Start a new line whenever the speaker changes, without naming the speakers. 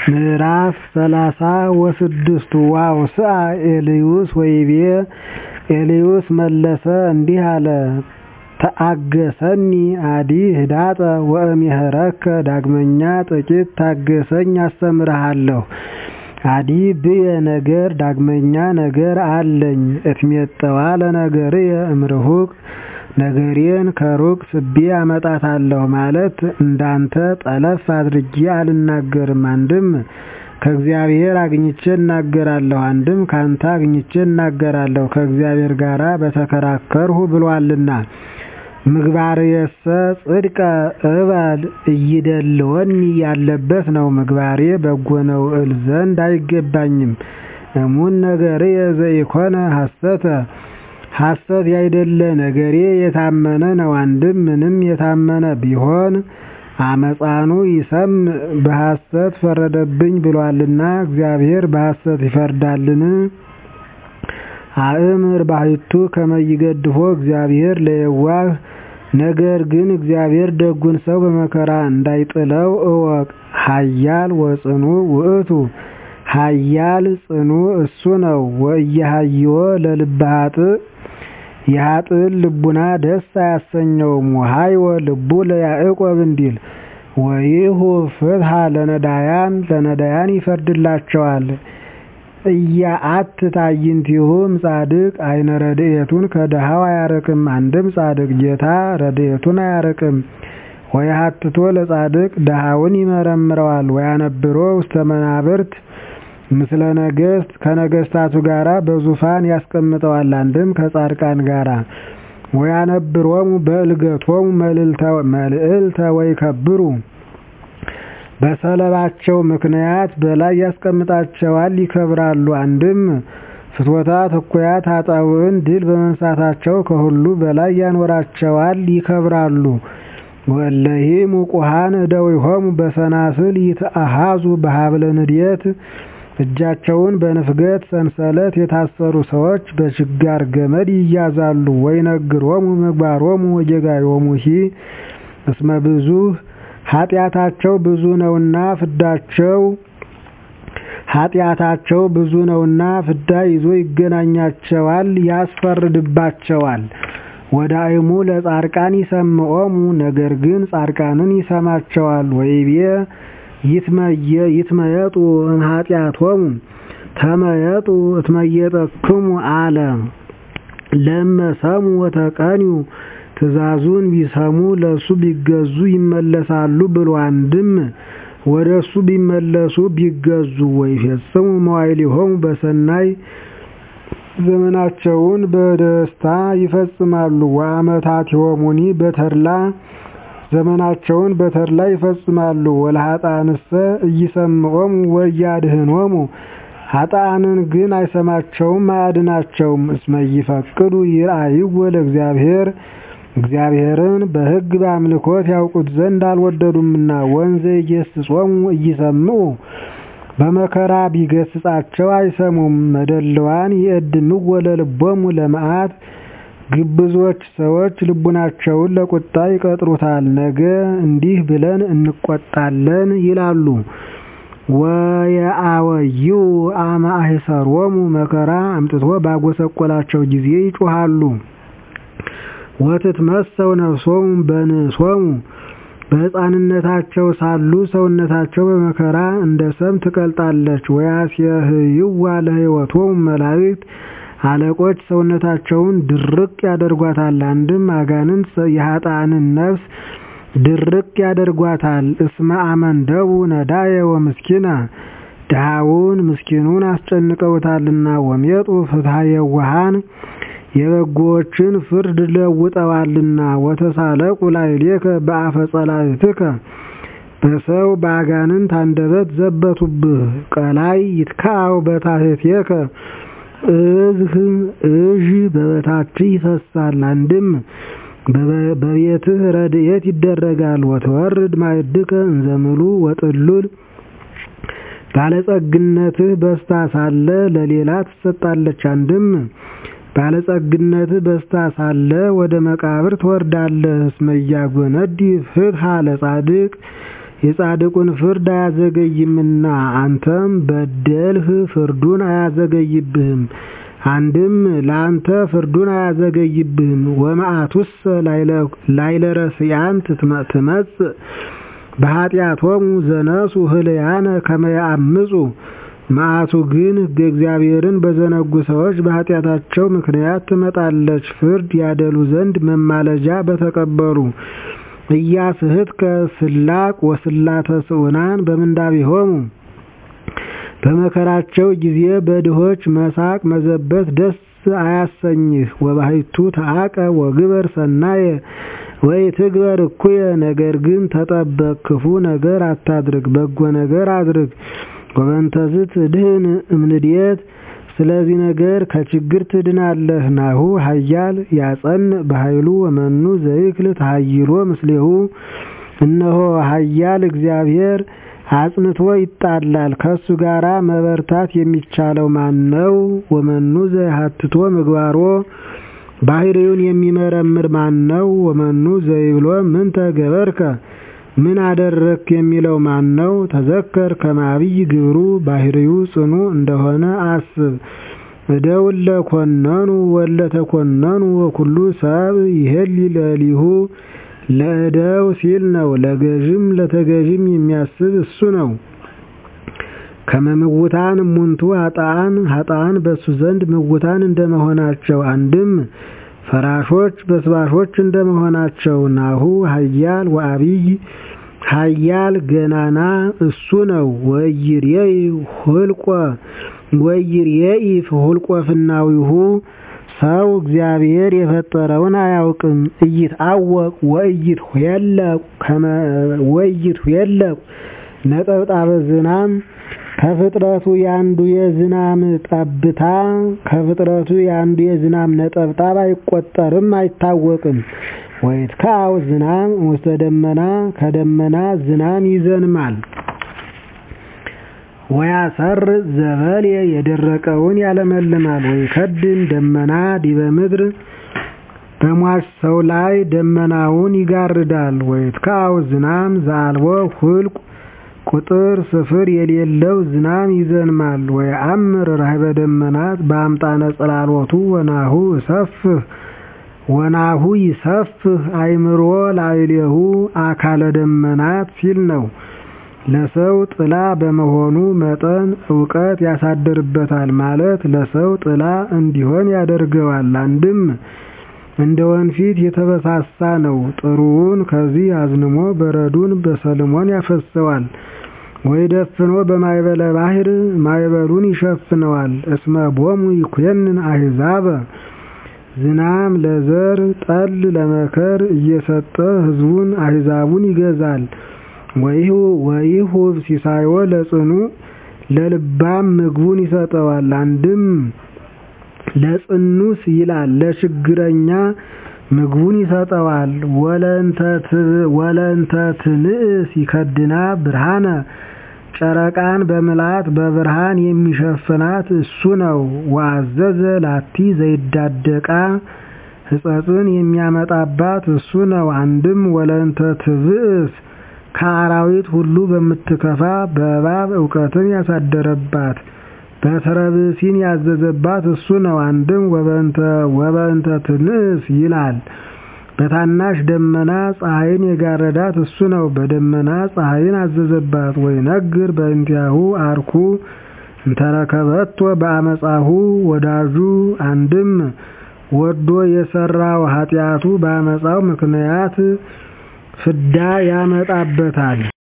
ምዕራፍ ሰላሳ ወስድስቱ ወአውስአ ኤልዩስ ወይቤ ኤልዩስ መለሰ እንዲህ አለ ተአገሰኒ አዲ ህዳጠ ወእምሄረከ ዳግመኛ ጥቂት ታገሰኝ አስተምርሃለሁ አዲ ብየ ነገር ዳግመኛ ነገር አለኝ እትሜጠዋ ለነገርየ እምርሁቅ ነገሬን ከሩቅ ስቤ አመጣታለሁ ማለት እንዳንተ ጠለፍ አድርጌ አልናገርም አንድም ከእግዚአብሔር አግኝቼ እናገራለሁ አንድም ካንተ አግኝቼ እናገራለሁ ከእግዚአብሔር ጋር በተከራከርሁ ብሏልና ምግባርየሰ ጽድቀ እበል ኢይደልወኒ ያለበት ነው ምግባሬ በጎ ነው እል ዘንድ አይገባኝም እሙን ነገርየ ዘኢኮነ ሐሰተ ሐሰት ያይደለ ነገሬ የታመነ ነው አንድም ምንም የታመነ ቢሆን አመፃኑ ይሰምዕ በሐሰት ፈረደብኝ ብሏልና እግዚአብሔር በሐሰት ይፈርዳልን አእምር ባሕቱ ከመ ይገድፎ እግዚአብሔር ለየዋህ ነገር ግን እግዚአብሔር ደጉን ሰው በመከራ እንዳይጥለው እወቅ ኃያል ወጽኑ ውእቱ ኃያል ጽኑ እሱ ነው ወኢያሃይዎ ለልበ ኃጥእ የኃጥእን ልቡና ደስ አያሰኘውም ወሃይወ ልቡ ለያዕቆብ እንዲል ወይሁ ፍትሐ ለነዳያን ለነዳያን ይፈርድላቸዋል እያአት ታይንቲሁም ጻድቅ አይነ ረድኤቱን ከድሃው አያርቅም አንድም ጻድቅ ጌታ ረድኤቱን አያርቅም ወየሀትቶ ለጻድቅ ድሃውን ይመረምረዋል ወያነብሮ ውስተ መናብርት ምስለ ነገሥት ከነገሥታቱ ጋራ በዙፋን ያስቀምጠዋል አንድም ከጻድቃን ጋራ ወያነብሮሙ በእልገቶሙ መልዕልተ ወይከብሩ በሰለባቸው ምክንያት በላይ ያስቀምጣቸዋል ይከብራሉ አንድም ፍትወታት እኩያት ኃጣውዕን ድል በመንሳታቸው ከሁሉ በላይ ያኖራቸዋል ይከብራሉ ወእለሂ ሙቁሃን እደዊሆሙ በሰናስል ይትአሃዙ በሀብለ ንድየት እጃቸውን በንፍገት ሰንሰለት የታሰሩ ሰዎች በችጋር ገመድ ይያዛሉ ወይነግሮሙ ምግባሮሙ ወጌጋዮሙሂ እስመ ብዙኅ ኃጢአታቸው ብዙ ነውና ፍዳቸው ኃጢአታቸው ብዙ ነውና ፍዳ ይዞ ይገናኛቸዋል ያስፈርድባቸዋል ወዳእሙ ለጻድቃን ይሰምዖሙ ነገር ግን ጻድቃንን ይሰማቸዋል ወይቤ ይትመየጡ እምኃጢአቶሙ ተመየጡ እትመየጠክሙ አለ ለመሰሙ ወተቀንዩ ትእዛዙን ቢሰሙ ለእሱ ቢገዙ ይመለሳሉ ብሎ አንድም ወደ እሱ ቢመለሱ ቢገዙ ወይፈጽሙ መዋዕሊሆሙ በሰናይ ዘመናቸውን በደስታ ይፈጽማሉ ወአመታቲሆሙኒ በተድላ ዘመናቸውን በተድላ ይፈጽማሉ ወለኃጥአንሰ ኢይሰምዖሙ ወኢያድኅኖሙ ኃጥአንን ግን አይሰማቸውም አያድናቸውም እስመ ይፈቅዱ ይርአይዎ ለእግዚአብሔር እግዚአብሔርን በሕግ በአምልኮት ያውቁት ዘንድ አልወደዱምና ወንዘ ይገሥጾሙ ኢይሰምዑ በመከራ ቢገስጻቸው አይሰሙም መደልዋን ይእድምዎ ለልቦሙ ለመዓት ግብዞች ሰዎች ልቡናቸውን ለቁጣ ይቀጥሩታል ነገ እንዲህ ብለን እንቆጣለን ይላሉ ወየአወይኡ አመ አሕሰሮሙ መከራ አምጥቶ ባጎሰቆላቸው ጊዜ ይጮሃሉ ወትትመሰው ነፍሶሙ በንሶሙ በሕፃንነታቸው ሳሉ ሰውነታቸው በመከራ እንደ ሰም ትቀልጣለች ወያስየህይዋ ለሕይወቶሙ መላእክት አለቆች ሰውነታቸውን ድርቅ ያደርጓታል አንድም አጋንንት የኃጥአንን ነፍስ ድርቅ ያደርጓታል እስመ አመንደቡ ነዳየ ወምስኪና ድሃውን ምስኪኑን አስጨንቀውታልና ወሜጡ ፍትሐ የዋሃን የበጎዎችን ፍርድ ለውጠዋልና ወተሳለቁ ላዕሌከ በአፈ ጸላእትከ በሰው በአጋንንት አንደበት ዘበቱብህ ቀላይ ይትካው በታሕቴከ እዝህ እዥ በበታችህ ይፈሳል አንድም በቤትህ ረድኤት ይደረጋል ወተወርድ ማዕድከ እንዘምሉ ወጥሉል ባለጸግነትህ በስታ ሳለ ለሌላ ትሰጣለች አንድም ባለጸግነትህ በስታ ሳለ ወደ መቃብር ትወርዳለህ እስመ ኢያጎነዲ ፍትሐ ለጻድቅ የጻድቁን ፍርድ አያዘገይምና አንተም በደልህ ፍርዱን አያዘገይብህም። አንድም ለአንተ ፍርዱን አያዘገይብህም። ወመዓቱሰ ላይለ ረስያን ትመጽእ በኃጢአቶሙ ዘነሱ ህልያነ ከመ ያአምፁ መዓቱ ግን ሕገ እግዚአብሔርን በዘነጉ ሰዎች በኃጢአታቸው ምክንያት ትመጣለች። ፍርድ ያደሉ ዘንድ መማለጃ በተቀበሉ ኢያስሕትከ ስላቅ ወስላተ ስዑናን በምንዳቤሆሙ በመከራቸው ጊዜ በድሆች መሳቅ መዘበት ደስ አያሰኝህ። ወባሕቱ ተአቀ ወግበር ሰናየ ወይ ትግበር እኩየ። ነገር ግን ተጠበቅ፣ ክፉ ነገር አታድርግ፣ በጎ ነገር አድርግ። ወበንተዝ ትድህን እምንድየት ስለዚህ ነገር ከችግር ትድናለህ። ናሁ ኃያል ያጸን በኃይሉ ወመኑ ዘይክል ተሃይሎ ምስሌሁ እነሆ ኃያል እግዚአብሔር አጽንቶ ይጣላል። ከሱ ጋራ መበርታት የሚቻለው ማን ነው? ወመኑ ዘይሃትቶ ምግባሮ ባህሪውን የሚመረምር ማን ነው? ወመኑ ዘይብሎ ምን ተገበርከ ምን አደረክ የሚለው ማን ነው? ተዘከር ከማብይ ግብሩ ባህሪው ጽኑ እንደሆነ አስብ። እደው ለኮነኑ ወለ ተኮነኑ ወኩሉ ሰብ ይሄል ለሊሁ ለእደው ሲል ነው። ለገዥም ለተገዥም የሚያስብ እሱ ነው። ከመምውታን እሙንቱ ሀጣን ሀጣን በሱ ዘንድ ምውታን እንደመሆናቸው አንድም ፈራሾች በስባሾች እንደመሆናቸው ናሁ ኃያል ወአብይ ኃያል ገናና እሱ ነው። ወይርየይ ሁልቆ ወይርየይ ሁልቆ ፍናዊሁ ሰው እግዚአብሔር የፈጠረውን አያውቅም። እይትአወቅ ወእይትኄለቁ ከመ ወእይትኄለቁ ነጠብጣበ ዝናም ከፍጥረቱ ያንዱ የዝናም ጠብታ ከፍጥረቱ ያንዱ የዝናም ነጠብጣብ አይቆጠርም አይታወቅም። ወይትከዐው ዝናም ውስተ ደመና ከደመና ዝናም ይዘንማል። ወያሰር ዘበልየ የደረቀውን ያለመልማል። ወይከድን ደመና ዲበ ምድር በሟች ሰው ላይ ደመናውን ይጋርዳል። ወይትከዐው ዝናም ዘአልቦ ሁልቁ ቁጥር ስፍር የሌለው ዝናም ይዘንማል። ወየአምር ራህበ ደመናት በአምጣነ ጽላሎቱ ወናሁ እሰፍህ ወናሁ ይሰፍህ አይምሮ ላዕሌሁ አካለ ደመናት ሲል ነው። ለሰው ጥላ በመሆኑ መጠን እውቀት ያሳድርበታል ማለት ለሰው ጥላ እንዲሆን ያደርገዋል። አንድም እንደ ወንፊት የተበሳሳ ነው። ጥሩውን ከዚህ አዝንሞ በረዱን በሰልሞን ያፈሰዋል። ወይ ደፍኖ በማይበለ ባህር ማይበሉን ይሸፍነዋል። እስመ ቦሙ ይኮንን አሕዛበ ዝናም ለዘር ጠል ለመከር እየሰጠ ሕዝቡን አሕዛቡን ይገዛል። ወይሁብ ሲሳዮ ለጽኑ ለልባም ምግቡን ይሰጠዋል። አንድም ለጽኑስ ይላል ለችግረኛ ምግቡን ይሰጠዋል። ወለእንተ ትንእስ ይከድና ብርሃነ ጨረቃን በምላት በብርሃን የሚሸፍናት እሱ ነው። ወአዘዘ ላቲ ዘይዳደቃ ሕጸጽን የሚያመጣባት እሱ ነው። አንድም ወለእንተ ትብእስ ከአራዊት ሁሉ በምትከፋ በእባብ እውቀትን ያሳደረባት በተረብሲን ያዘዘባት እሱ ነው። አንድም ወበእንተ ትንእስ ይላል በታናሽ ደመና ፀሐይን የጋረዳት እሱ ነው። በደመና ፀሐይን አዘዘባት። ወይነግር በእንቲአሁ አርኩ እንተረከበቶ በአመፃሁ ወዳጁ አንድም ወዶ የሰራው ኃጢአቱ በአመፃው ምክንያት ፍዳ ያመጣበታል።